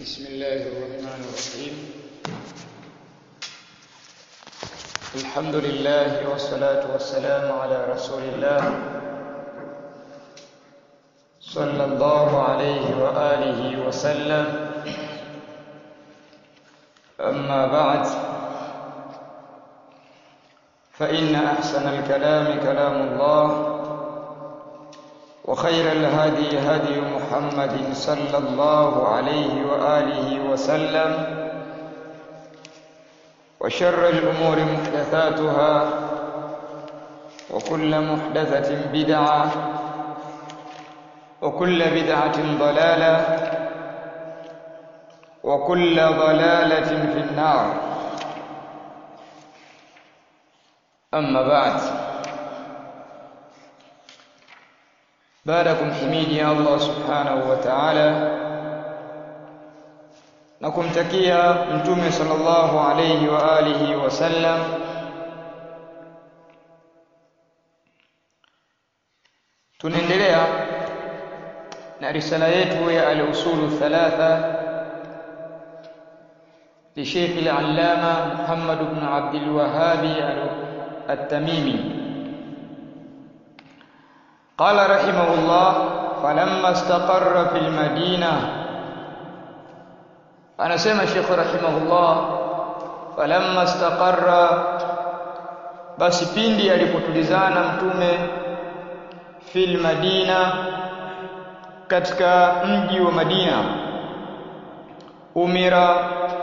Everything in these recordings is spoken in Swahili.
بسم الله الرحمن الرحيم الحمد لله والصلاة والسلام على رسول الله صلى الله عليه وآله وسلم أما بعد فإن أحسن الكلام كلام الله وخير الهدي هدي محمد صلى الله عليه وآله وسلم وشر الأمور محدثاتها وكل محدثة بدعة وكل بدعة ضلالة وكل ضلالة في النار أما بعد baada ya kumhimidi Allah subhanahu wa ta'ala na kumtakia mtume sallallahu alayhi wa alihi wasallam tunaendelea na risala yetu ya al-usulu thalatha لشيخ العلامة محمد بن عبد الوهاب التميمي قال رحمه الله فلما استقر في المدينة anasema Sheikh rahimahullah falamma istaqarra basi pindi alipotulizana mtume fil madina katika mji wa Madina umira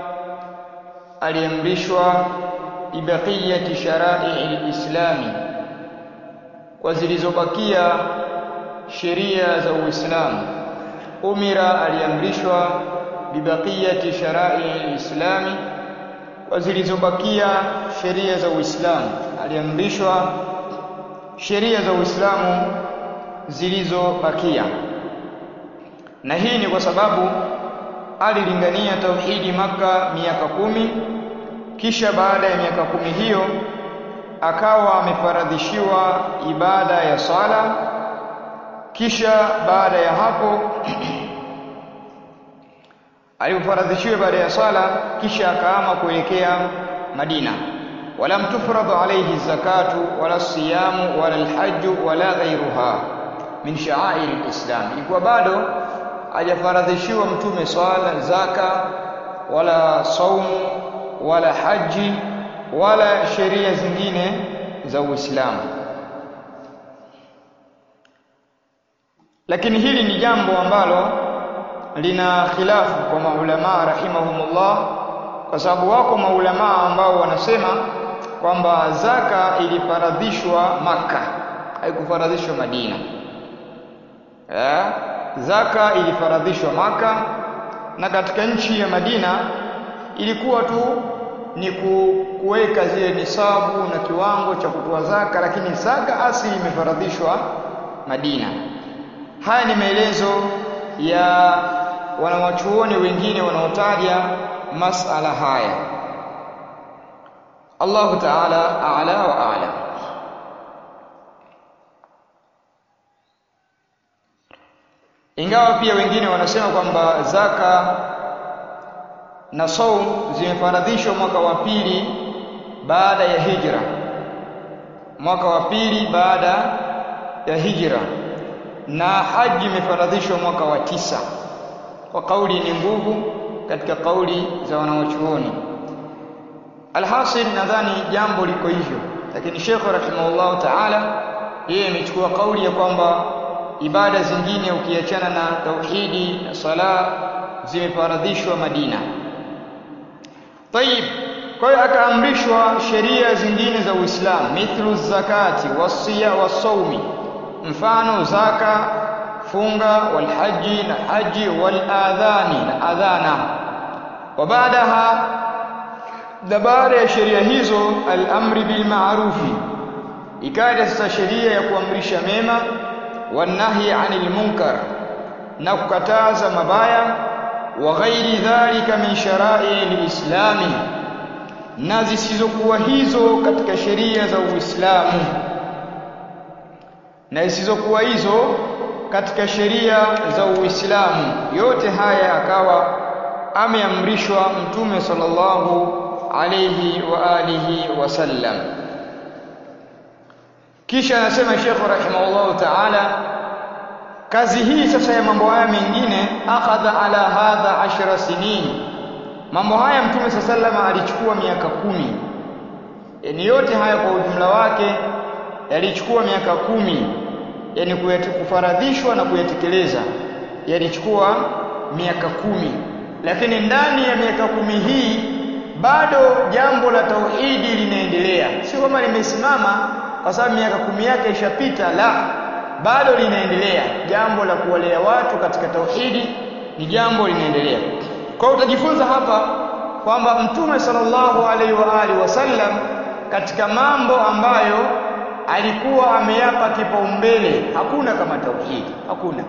aliamrishwa ibaqiyati shara'i al-islami kwa zilizobakia sheria za Uislamu. Umira aliamrishwa bibaqiyati sharai alislami, kwa zilizobakia sheria za Uislamu. Aliamrishwa sheria za Uislamu zilizobakia, na hii ni kwa sababu alilingania tauhidi Maka miaka kumi, kisha baada ya miaka kumi hiyo akawa amefaradhishiwa ibada ya sala kisha baada ya hapo alipofaradhishiwa baada ya sala kisha akaama kuelekea Madina walam tufradu alayhi zakatu wala siyamu wala alhajju wala ghayruha min sha'air alislam ilikuwa bado hajafaradhishiwa mtume swala zaka wala saumu wala haji wala sheria zingine za Uislamu. Lakini hili ni jambo ambalo lina khilafu kwa maulama rahimahumullah, kwa sababu wako maulama ambao wanasema kwamba zaka ilifaradhishwa Makka, haikufaradhishwa Madina. Eh, zaka ilifaradhishwa Makka na katika nchi ya Madina ilikuwa tu ni kuweka zile nisabu na kiwango cha kutoa zaka, lakini zaka asili imefaradhishwa Madina. Haya ni maelezo ya wanawachuoni wengine wanaotaja masala haya. Allahu Ta'ala a'la wa a'lam. Ingawa pia wengine wanasema kwamba zaka na saum zimefaradhishwa mwaka wa pili baada ya hijra, mwaka wa pili baada ya hijra, na haji imefaradhishwa mwaka wa tisa. Kwa kauli ni nguvu katika kauli za wanawachuoni. Alhasil, nadhani jambo liko hivyo, lakini Sheikh rahimahullahu taala yeye amechukua kauli ya kwamba ibada zingine ukiachana na tauhidi na sala zimefaradhishwa Madina. Tayib, kwa hiyo akaamrishwa sheria zingine za Uislamu, mithlu zakati wasiya wasaumi, mfano zaka, funga, walhaji na haji, waladhani na adhana. Wa baadaha, na baada ya sheria hizo, al-amri bil ma'rufi, ikaja sasa sheria ya kuamrisha mema, wanahyi anil munkar, na kukataza mabaya wa ghairi dhalika min sharai lislami, na zisizokuwa hizo katika sheria za Uislamu, na zisizokuwa hizo katika sheria za Uislamu. Yote haya akawa ameamrishwa mtume sallallahu alayhi wa alihi wasallam kisha anasema Sheikh rahimahullahu ta'ala kazi hii sasa ya mambo haya mengine akhadha ala hadha ashra sinin mambo haya mtume sallallahu alichukua miaka kumi yani yote haya kwa ujumla wake yalichukua miaka kumi yani kufaradhishwa na kuyatekeleza yalichukua miaka kumi lakini ndani ya miaka kumi hii bado jambo la tauhidi linaendelea sio kama limesimama kwa sababu miaka kumi yake ishapita la bado linaendelea jambo la kuwalea watu katika tauhidi ni jambo linaendelea kwa hiyo utajifunza hapa kwamba mtume sallallahu alaihi wa alihi wasallam katika mambo ambayo alikuwa ameyapa kipaumbele hakuna kama tauhidi hakuna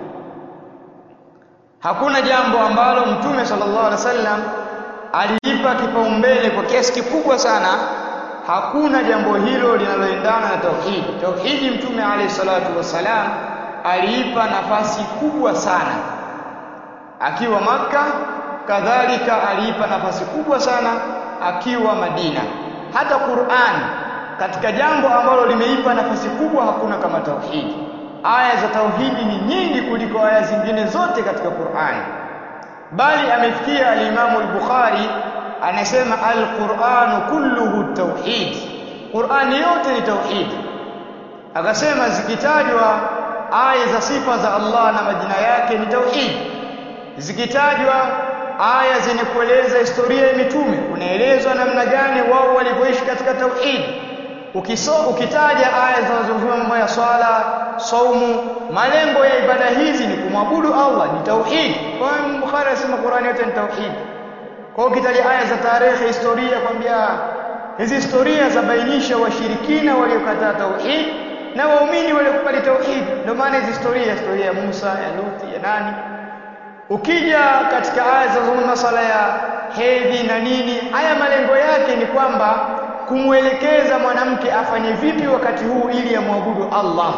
hakuna jambo ambalo mtume sallallahu alaihi wasallam aliipa kipaumbele kwa kiasi kikubwa sana hakuna jambo hilo linaloendana na tauhidi tauhidi mtume alayhi salatu wasalam aliipa nafasi kubwa sana akiwa maka kadhalika aliipa nafasi kubwa sana akiwa Madina hata Qur'an katika jambo ambalo limeipa nafasi kubwa hakuna kama tauhidi aya za tauhidi ni nyingi kuliko aya zingine zote katika Qur'an bali amefikia al-Imam al-Bukhari anasema al-Qur'anu kulluhu tauhid Qur'ani yote ni tauhid akasema zikitajwa aya za sifa za Allah na majina yake ni tauhid zikitajwa aya zenye kueleza historia ya mitume unaelezwa namna gani wao walivyoishi katika tauhid ukiso ukitaja aya zinazozungumzia mambo ya swala saumu malengo ya ibada hizi ni kumwabudu Allah ni tauhid kwa hiyo Bukhari anasema Qur'ani yote ni tauhid kwa hiyo ukitaja aya za tarehe historia kwambia hizi historia zabainisha washirikina waliokataa tauhid na waumini waliokubali tauhid ndio maana hizi historia historia ya Musa ya Luthi ya nani ukija katika aya zinazozungumza masala ya hedhi na nini haya malengo yake ni kwamba kumwelekeza mwanamke afanye vipi wakati huu ili amwabudu Allah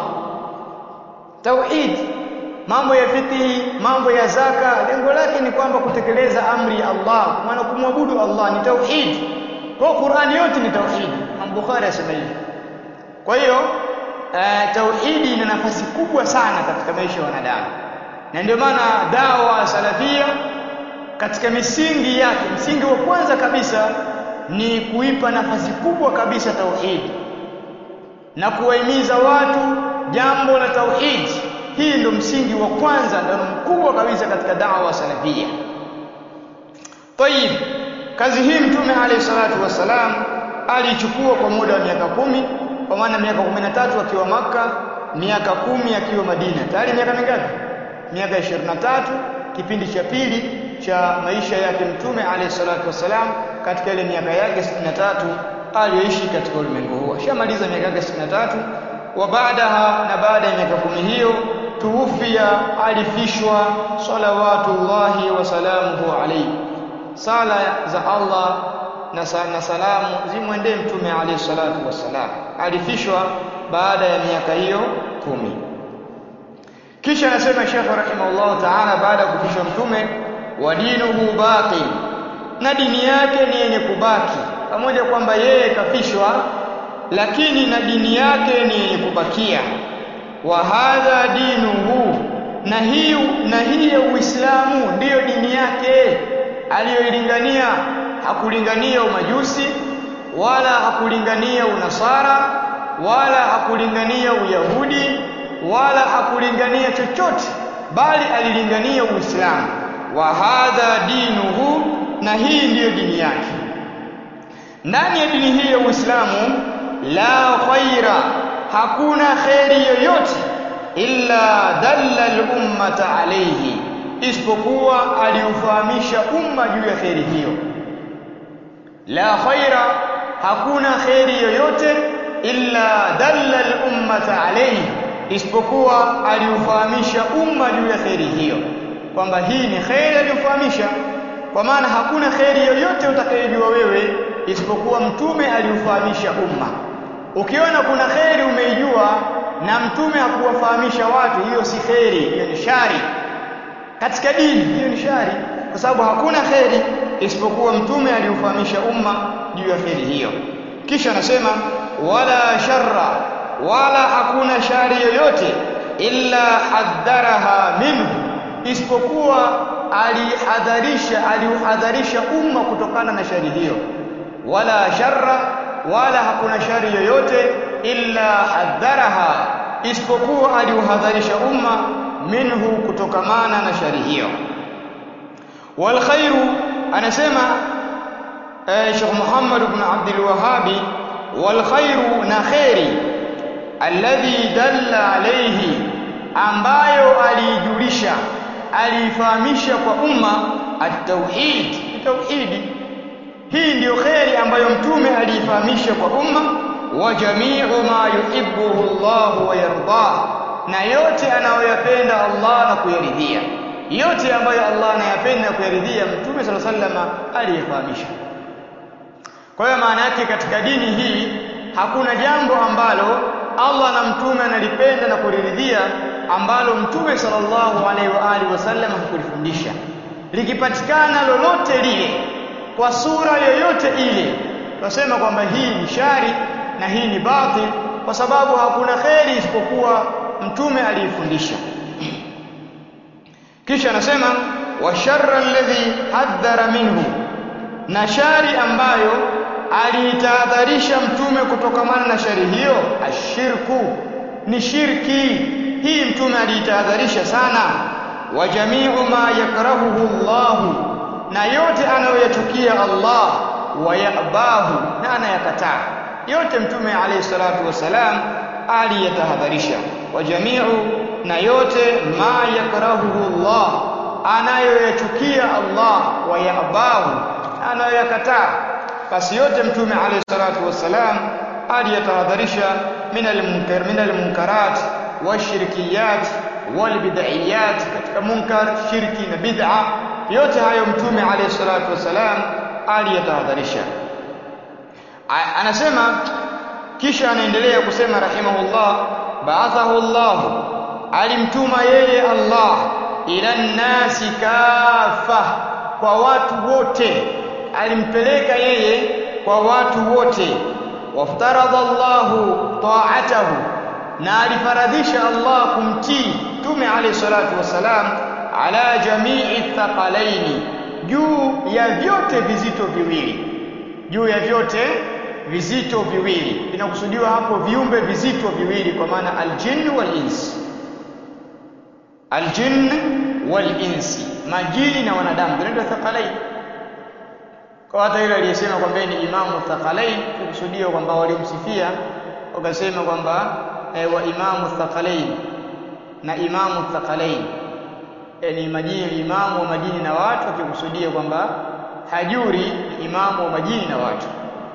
tauhid mambo ya fiqhi mambo ya zaka lengo lake ni kwamba kutekeleza amri ya Allah maana kumwabudu Allah ni tauhid kwa Qur'ani yote ni tauhid Bukhari asema hivi kwa hiyo uh, tauhidi ina nafasi kubwa sana katika maisha ya wanadamu na ndio maana dawa salafia katika misingi yake msingi wa kwanza kabisa ni kuipa nafasi kubwa kabisa tauhidi na kuwahimiza watu jambo la tauhidi hii ndio msingi wa kwanza ndio mkubwa kabisa katika dawa salafia Tayib kazi hii mtume alayhi salatu wassalam alichukua kwa muda wa miaka kumi kwa maana miaka 13 akiwa maka miaka kumi akiwa Madina tayari miaka mingapi miaka 23 kipindi cha pili cha maisha yake mtume alayhi salatu wassalam katika ile miaka yake 63 aliyoishi katika ulimwengu huu ashamaliza miaka yake 63 wa baadaha na baada ya miaka kumi hiyo tuufia alifishwa salawatullahi wa salamuhu alayhi sala za Allah na, sa, na salamu zimwendee mtume alayhi salatu wassalam alifishwa baada ya miaka hiyo kumi kisha anasema Sheikh rahimahullah ta'ala baada ya kufishwa mtume wa dinuhu baqi na dini yake ni yenye kubaki pamoja kwamba yeye kafishwa lakini na dini yake ni yenye kubakia wa hadha dinuhu na hii na hii ya Uislamu ndiyo dini yake aliyoilingania hakulingania umajusi wala hakulingania unasara wala hakulingania uyahudi wala hakulingania chochote bali alilingania uislamu wa hadha dinuhu na hii ndiyo dini yake ndani ya dini hii ya uislamu la khaira hakuna kheri yoyote illa dalla al-ummata alayhi isipokuwa aliufahamisha umma juu ya kheri hiyo la khaira hakuna kheri yoyote illa dalla al-ummata alayhi isipokuwa aliufahamisha umma juu ya kheri hiyo kwamba hii ni kheri aliyofahamisha kwa maana hakuna kheri yoyote utakayojua wewe isipokuwa mtume aliufahamisha umma ukiona kuna kheri umeijua na mtume hakuwafahamisha watu hiyo si kheri hiyo ni shari katika dini hiyo ni shari kwa sababu hakuna kheri isipokuwa mtume aliufahamisha umma juu ya kheri hiyo kisha anasema wala sharra wala hakuna shari yoyote illa hadharaha minhu isipokuwa alihadharisha aliuhadharisha umma kutokana na shari hiyo wala sharra wala hakuna shari yoyote illa hadharaha isipokuwa aliuhadharisha umma minhu kutokamana na shari hiyo wal khairu anasema eh, Sheikh Muhammad ibn Abdul Wahhabi wal khairu na khairi alladhi dalla alayhi ambayo aliijulisha aliifahamisha kwa umma at-tauhid tauhidi hii ndiyo kheri ambayo mtume aliifahamisha kwa umma wa jami'u ma yuhibbuhu Allah wa yardah na yote anayoyapenda Allah na kuyaridhia yote ambayo Allah anayapenda na kuyaridhia mtume sallallahu alaihi wasallam aliyefahamisha kwa hiyo maana yake katika dini hii hakuna jambo ambalo Allah na mtume analipenda na kuliridhia ambalo mtume sallallahu alaihi wa alihi wasallam hakulifundisha likipatikana lolote lile kwa sura yoyote ile tunasema kwamba hii ni shari na hii ni batil kwa sababu hakuna kheri isipokuwa mtume aliyefundisha kisha anasema wa sharra alladhi hadhara minhu na shari ambayo aliitahadharisha mtume kutokamana na shari hiyo ashirku ni shirki hii mtume aliitahadharisha sana wa jami'u ma yakrahuhu Allah na yote anayoyachukia Allah wayabahu na anayakataa yote mtume alayhi salatu wasalam aliyatahadharisha wa jami'u na yote ma yakrahuhu Allah anayoyachukia Allah wayabahu na anayoyakataa basi yote mtume alayhi salatu wasalam aliyatahadharisha min almunkar min almunkarat washirkiyat walbid'iyat katika munkar shirki na bid'a yote hayo mtume alayhi salatu wasalam aliyatahadharisha anasema kisha anaendelea kusema rahimahullah ba'athahu Allah alimtuma yeye Allah ila nnasi kafa kwa watu wote alimpeleka yeye kwa watu wote waftaradha Allahu ta'atahu na alifaradhisha Allah kumtii Mtume alayhi salatu wasalam ala jamii thaqalaini juu ya vyote vizito viwili juu ya vyote vizito viwili inakusudiwa hapo viumbe vizito viwili kwa maana aljinn wal ins aljinn wal insi majini na wanadamu vinaitwa thaqalaini kwa hata yule aliyesema kwamba ni imamu thaqalain kukusudia kwamba walimsifia wakasema kwamba e, wa imamu thaqalain na imamu thaqalain e, ni majini imamu wa majini na watu akikusudia kwamba hajuri ni imamu wa majini na watu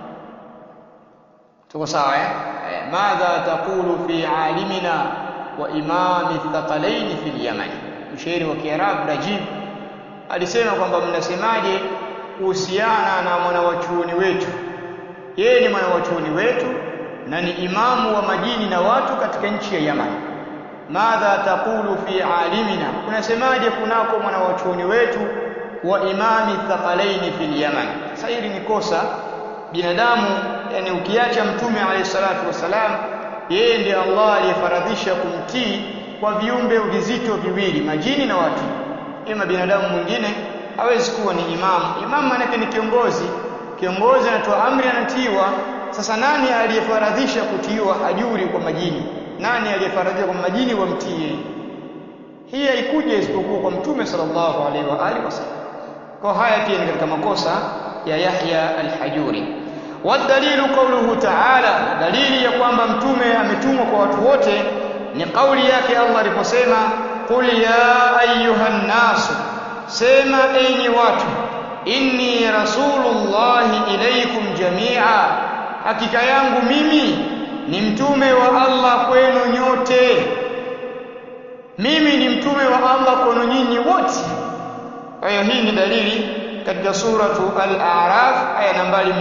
tuko sawa eh e, madha taqulu fi alimina wa imami thaqalain fi yaman mshairi wa kiarabu rajib alisema kwamba mnasemaje kuhusiana na mwanawachuoni wetu yeye ni mwanawachuoni wetu na ni imamu wa majini na watu katika nchi ya Yaman madha taqulu fi alimina unasemaje kunako mwanawachuoni wetu wa imami thaqalaini fil Yaman sasa hili ni kosa binadamu yani ukiacha mtume alayhi salatu wasalam yeye ndiye Allah aliyefaradhisha kumtii kwa viumbe vizito viwili majini na watu ima binadamu mwingine hawezi kuwa ni imamu. Imamu maanake ni kiongozi. Kiongozi anatoa amri, anatiiwa. Sasa nani aliyefaradhisha kutiiwa hajuri kwa majini? Nani aliyefaradhisha kwa majini wamtii? Hii haikuja isipokuwa kwa Mtume sallallahu alaihi wa alihi wasallam. Kwa haya pia ni katika makosa ya Yahya al-Hajuri. Wadalilu qawluhu ta'ala, dalili ya kwamba mtume ametumwa kwa watu wote ni kauli yake Allah aliposema qul ya ayyuhan nasu sema enyi watu inni rasulullahi ilaikum jamia hakika yangu mimi ni mtume wa Allah kwenu nyote mimi ni mtume wa Allah kwenu nyinyi wote kwa hiyo hii ni dalili katika suratu al-a'raf aya nambari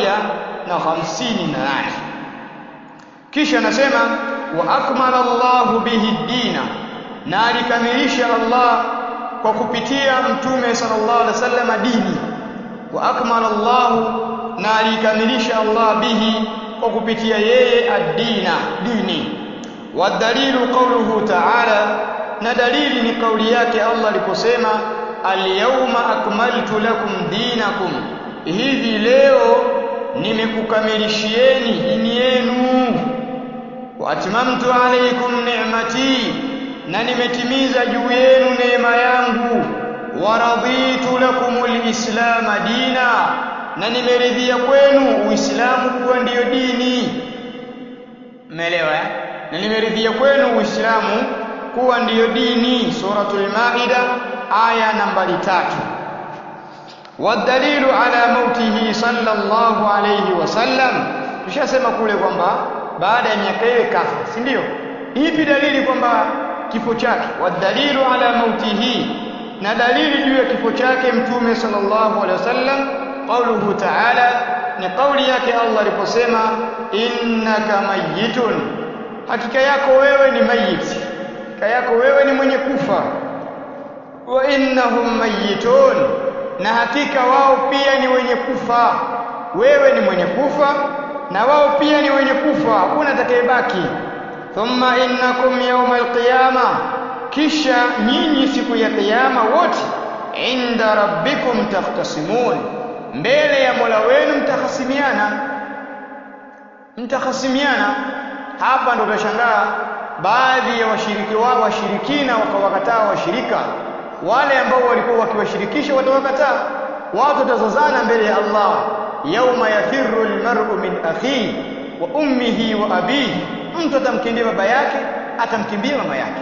158 kisha anasema wa akmala Allahu bihi dina na alikamilisha Allah kwa kupitia mtume sallallahu alaihi wasallam dini wa akmala Allah na alikamilisha Allah bihi kwa kupitia yeye ad-dina dini wadalilu qawluhu ta'ala na dalili ni kauli yake Allah aliposema al-yawma akmaltu lakum dinakum hivi leo nimekukamilishieni dini yenu wa atmamtu alaykum ni'mati na nimetimiza juu yenu neema yangu wa raditu lakumul islam dina na nimeridhia kwenu uislamu kuwa ndiyo dini umeelewa eh? na nimeridhia kwenu uislamu kuwa ndiyo dini suratul maida aya nambari tatu wadalilu ala mautihi sallallahu alayhi wasallam tushasema kule kwamba baada ya miaka ile kafa si ndio ipi dalili kwamba kifo chake wadalilu ala mautihi na dalili juu ya kifo chake mtume sallallahu alaihi wasallam qauluhu ta'ala ni kauli yake Allah aliposema innaka mayyitun hakika yako wewe ni mayit hakika yako wewe ni mwenye kufa wa innahum mayyitun na hakika wao pia ni wenye kufa wewe ni mwenye kufa na wao pia ni wenye kufa hakuna atakayebaki thumma innakum yawmal qiyama kisha nyinyi siku ya kiyama wote inda rabbikum tahtasimun mbele ya Mola wenu mtakhasimiana mtakhasimiana hapa ndo utashangaa baadhi ya washiriki wao washirikina wakawakataa washirika wale ambao walikuwa wakiwashirikisha watawakataa watu watazozana mbele ya Allah yauma yafirru almar'u min akhihi wa ummihi wa abihi mtu atamkimbia baba yake atamkimbia mama yake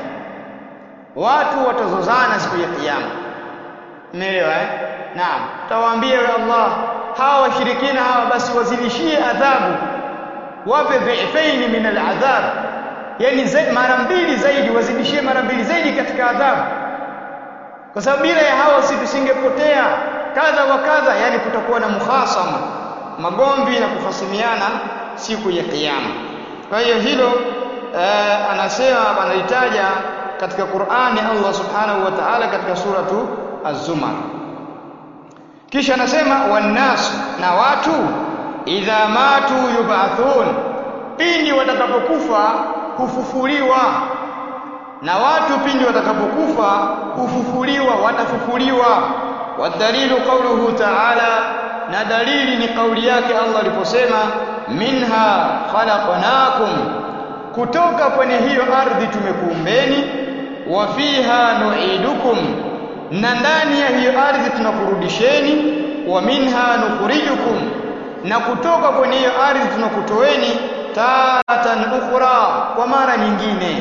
watu watazozana siku ya kiyama umeelewa eh naam tawaambia ya Allah hawa washirikina hawa basi wazidishie adhabu wape dhifaini min aladhab yani mara mbili zaidi wazidishie mara mbili zaidi katika adhabu kwa sababu bila ya hawa si tusingepotea kadha wa kadha yani kutakuwa na muhasama magomvi na kufasimiana siku ya kiyama kwa hiyo hilo eh, anasema analitaja katika Qur'ani Allah subhanahu wa ta'ala katika suratu Az-Zumar kisha anasema wannasu na watu idha matu yub'athun pindi watakapokufa hufufuliwa na watu pindi watakapokufa hufufuliwa watafufuliwa wadalilu qawluhu ta'ala na dalili ni kauli yake Allah aliposema minha khalaqnakum kutoka kwenye hiyo ardhi tumekuumbeni wa fiha nu'idukum na ndani ya hiyo ardhi tunakurudisheni wa minha nukhrijukum na kutoka kwenye hiyo ardhi tunakutoeni taratan ukhra kwa mara nyingine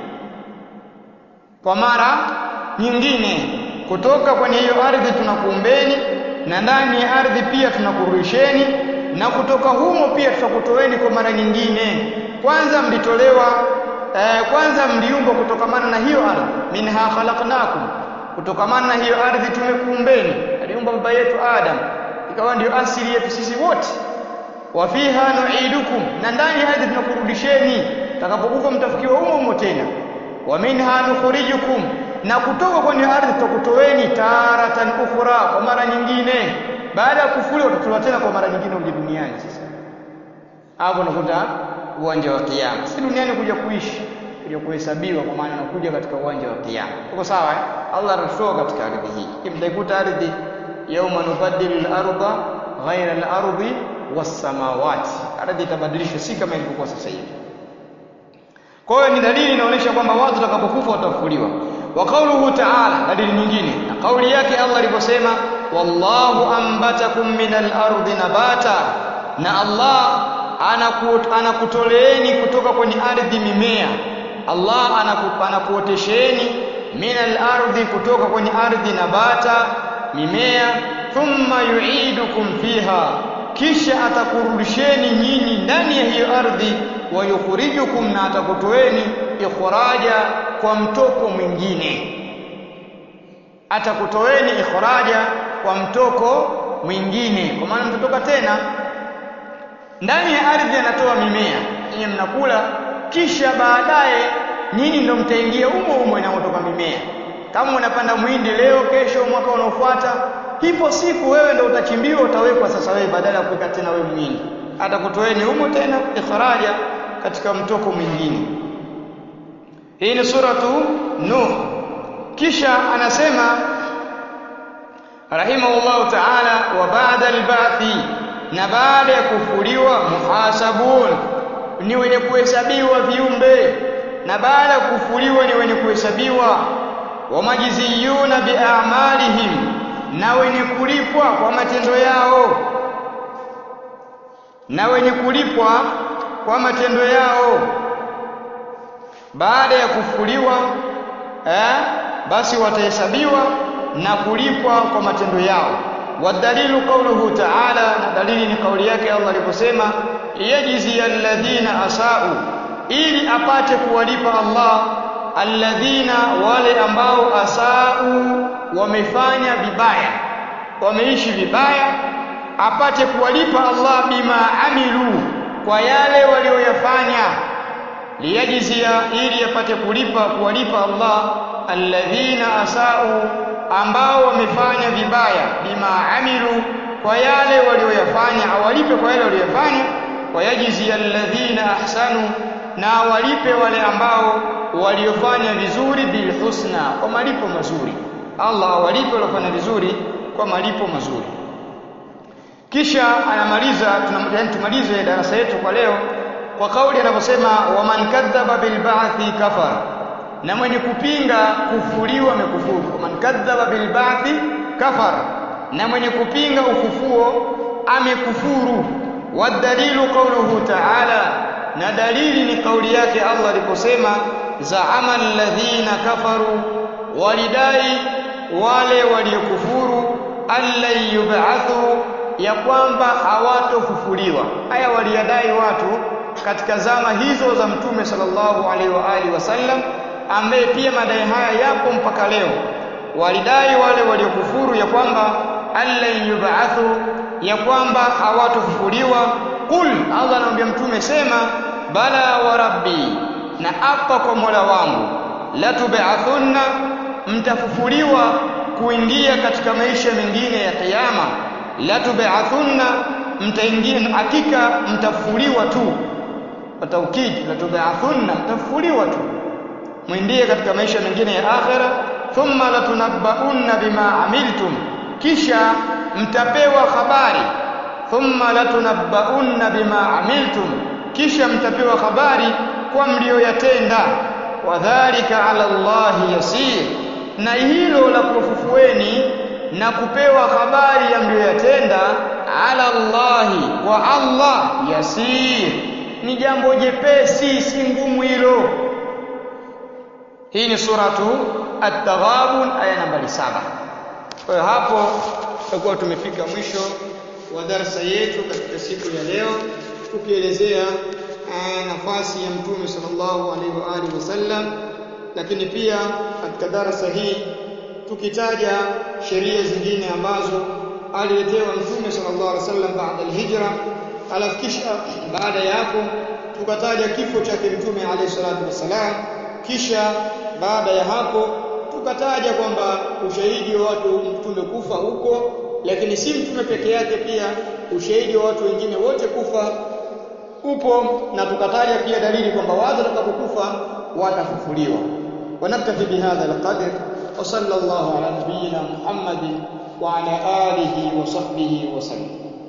kwa mara nyingine kutoka kwenye hiyo ardhi tunakuumbeni na ndani ya ardhi pia tunakurudisheni na kutoka humo pia tutakutoeni kwa mara nyingine kwanza mlitolewa eh, kwanza mliumbwa kutokamana na hiyo ardhi minha khalaqnakum kutokamana na hiyo ardhi tumekuumbeni aliumba baba yetu Adam ikawa ndio asili yetu sisi wote wa fiha nu'idukum na ndani ya ardhi tunakurudisheni takapokufa mtafikiwa humo humo tena wa minha nukhrijukum na kutoka kwenye ardhi tutakutoeni taratan ukhra kwa mara nyingine baada ya kufuliwa tutatolewa tena kwa mara nyingine uje duniani sasa hapo unakuta uwanja wa kiyama si duniani kuja kuishi kuja kuhesabiwa kwa maana unakuja katika uwanja wa kiyama tuko sawa eh? Allah anatutoa katika ardhi hii mtaikuta ardhi yauma nubaddilu al-ardha ghayra al-ardi was-samawati ardhi itabadilishwa si kama ilivyokuwa sasa hivi kwa hiyo ni dalili inaonyesha kwamba watu watakapokufa watafufuliwa wa qawluhu ta'ala dalili nyingine na kauli yake Allah aliposema wallahu ambatakum minal ardi nabata na Allah anakutoleeni kutoka kwenye ardhi mimea Allah anakuotesheni minal ardi kutoka kwenye ardhi nabata mimea thumma yu'idukum fiha kisha atakurudisheni nyinyi ndani ya hiyo ardhi wa yukhrijukum na atakutoeni ikhraja kwa mtoko mwingine atakutoeni ikhraja kwa mtoko mwingine kwa maana mtatoka tena ndani ya ardhi anatoa mimea yenye mnakula kisha baadaye nyinyi ndio mtaingia umo umo inayotoka mimea kama unapanda muhindi leo kesho mwaka unaofuata ipo siku wewe ndio utachimbiwa utawekwa sasa wewe badala ya kuweka tena wewe muhindi atakutoeni humo tena ikhraja katika mtoko mwingine hii ni suratu nuh kisha anasema rahimahullahu ta'ala wa ba'da al-ba'thi na baada ya kufuliwa muhasabun ni wenye kuhesabiwa viumbe na baada ya kufuliwa ni wenye kuhesabiwa wamajiziyuna biamalihim na wenye kulipwa kwa matendo yao na wenye kulipwa kwa matendo yao baada ya kufuliwa eh, basi watahesabiwa na kulipwa kwa matendo yao wadalilu qawluhu ta'ala na dalili ni kauli yake Allah aliposema yajzi alladhina asau ili apate kuwalipa Allah alladhina wale ambao asau wamefanya vibaya wameishi vibaya apate kuwalipa Allah bima amilu kwa yale walioyafanya liyajzia ili apate kulipa kuwalipa Allah alladhina asau ambao wamefanya vibaya bima amilu kwa yale walioyafanya awalipe kwa yale walioyafanya wayajzi alladhina ahsanu na awalipe wale ambao waliofanya vizuri bilhusna kwa malipo mazuri Allah awalipe waliofanya vizuri kwa malipo mazuri kisha anamaliza tumalize darasa yetu kwa leo kwa kauli anaposema waman kadhaba bilba'thi kafar na mwenye kupinga kufuliwa amekufuru waman kadhaba bilba'thi kafar na mwenye kupinga ufufuo amekufuru wadalilu qawluhu ta'ala na dalili ni kauli yake Allah aliposema za'ama alladhina kafaru walidai wale waliokufuru allan yub'athu ya kwamba hawatofufuliwa haya waliyadai watu katika zama hizo za mtume sallallahu alaihi wa alihi wasallam ambaye pia madai haya yapo mpaka leo walidai wale waliokufuru ya kwamba allan yub'athu ya kwamba hawatofufuliwa qul Allah anamwambia mtume sema bala wa rabbi na apa kwa Mola wangu la tub'athunna mtafufuliwa kuingia katika maisha mengine ya kiyama la tub'athunna mtaingia hakika mtafufuliwa tu kwa taukid la tub'athunna mtafufuliwa tu mwindie katika maisha mengine ya akhera thumma latunabbaunna bima amiltum kisha mtapewa habari thumma latunabbaunna bima amiltum kisha mtapewa habari kwa mlioyatenda wadhalika ala Allahi yasir na hilo la kufufueni na kupewa habari ya mlioyatenda ala Allahi kwa Allah yasir ni jambo jepesi si ngumu hilo hii ni suratu at-taghabun aya nambari saba kwa hiyo hapo tutakuwa tumefika mwisho wa darasa yetu katika siku ya leo tukielezea nafasi ya mtume sallallahu alaihi wa alihi wasallam lakini pia katika darasa hii tukitaja sheria zingine ambazo aliletewa mtume sallallahu alaihi wasallam baada al-hijra alafu kisha baada ya hapo tukataja kifo chake mtume alayhi salatu wasalam kisha baada ya hapo tukataja kwamba ushahidi wa watu mtume kufa huko lakini si mtume peke yake pia ushahidi wa watu wengine wote kufa upo na tukataja pia dalili kwamba watu watakapokufa watafufuliwa ونكتفي بهذا القدر وصلى الله على نبينا محمد وعلى آله وصحبه وسلم